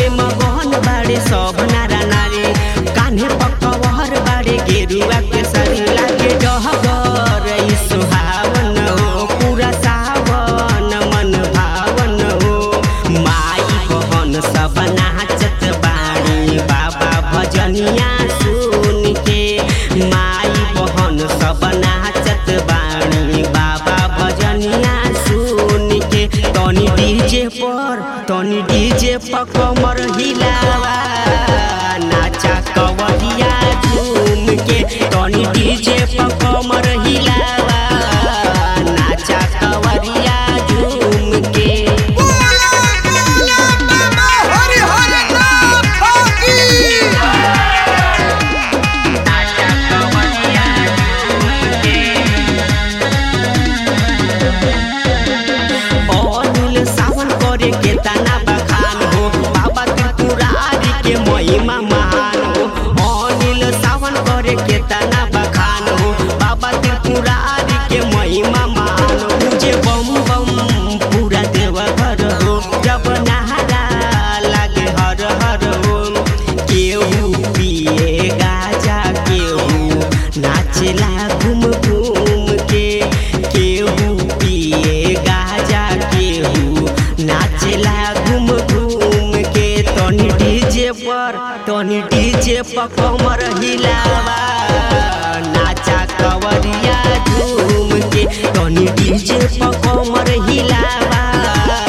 में मगन बाड़े सब नारा नारी कान्हे पकवर बाड़े गेरुआ के सारी लागे डहगर ई सुहावन हो पूरा सावन मन भावन हो माई बहन सब नाचत बाड़ी बाबा भजनिया सुन के माई बहन सब नाचत बाड़ी बाबा भजनिया सुन के तनी डीजे पर तनी डीजे पर कमर हिलावा नाचा कवरिया झूम के तनी डीजे पर कमर हिलावा नाचा कवरिया झूम के बोला बोला बाबा हरि हरि नाथ की अनिल सावन करे के तना बखान हो बाबा त्रिपुरारी के महिमा महान हो अनिल सावन करे के तना बखान हो बाबा त्रिपुरारी के महिमा महान हो मुझे बम बम पूरा देव घर हो जब नहारा लागे हर हर हो केहू पिए गाजा केहू नाचेला घूम घूम के केहू पिए गाजा केहू नाचेला घूम घूम के तनी डीजे पर तनी डीजे पर कमर हिलावा नाचा कवरिया झूम के तनी डीजे पर कमर हिलावा